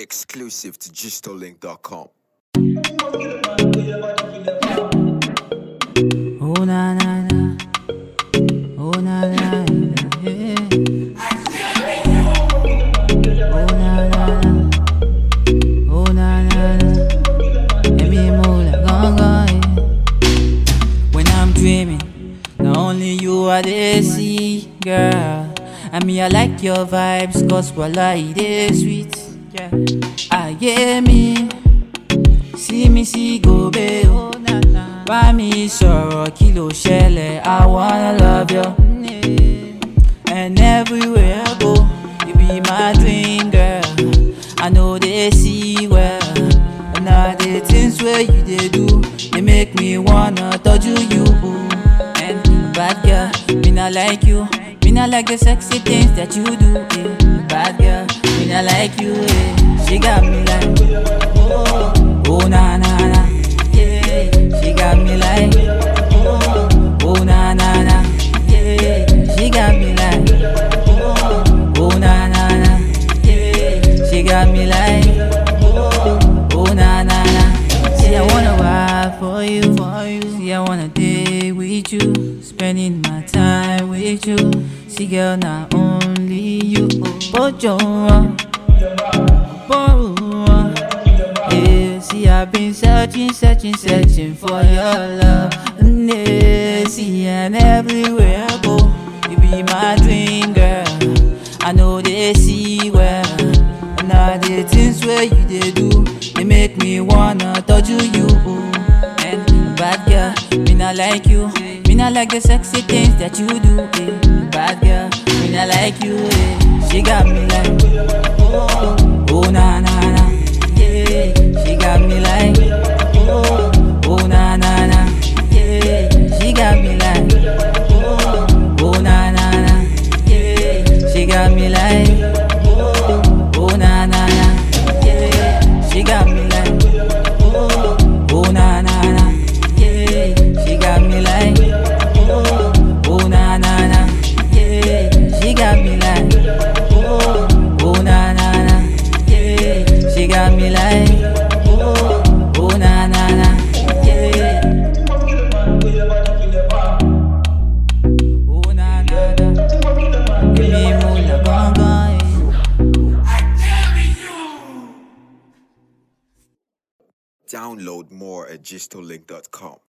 Exclusive to gistolink.com. Oh na na na. Oh na na na. Yeah. Oh na na na. Oh na na na. Let me move like ganga. Yeah. When I'm dreaming, not only you I dey see, girl. I mean I like your vibes, cause voila it is sweet. Yeah. I get me. See me see go be o. Bá mi sọ̀rọ̀ kí ló ṣẹlẹ̀, I wanna love you. And everywhere I go, you be my dream girl. I know they see well. And now the things where you they do, they make me wanna touch you. you. And bad girl, me not like you. Me not like the sexy things that you do. eh. Bad girl, me not like you. eh. She got me like, oh, oh na na na. Yeah, she got me like, oh, oh na na na. Yeah, she got me like, oh, oh na na na. Yeah, she got me like, oh, oh na na na. See, I wanna ride for you, for you. See, I wanna day with you, spending my time with you. See, girl, not only you, but you. Yeah, see, I've been searching, searching, searching for your love. Yeah, see, and everywhere I go, you be my dream girl. I know they see well. And all the things where you they do, they make me wanna touch you. you. And bad girl, me not like you. Me not like the sexy things that you do. eh. Bad girl, me not like you. eh. She got me like, oh, oh na na na. Yeah, she got me like, oh, oh na na na. Yeah, she got me like, oh, oh na na na. Yeah, she got me like, oh, oh na na na. Yeah, she got me like, oh, oh na na na. Yeah, she got me like, oh, oh na na na. Yeah, she got me like, oh, oh na na na. Yeah, she got me like, oh, oh na na na. Yeah. Oh na na na. Give me more la ganga. Download more at gistolink.com.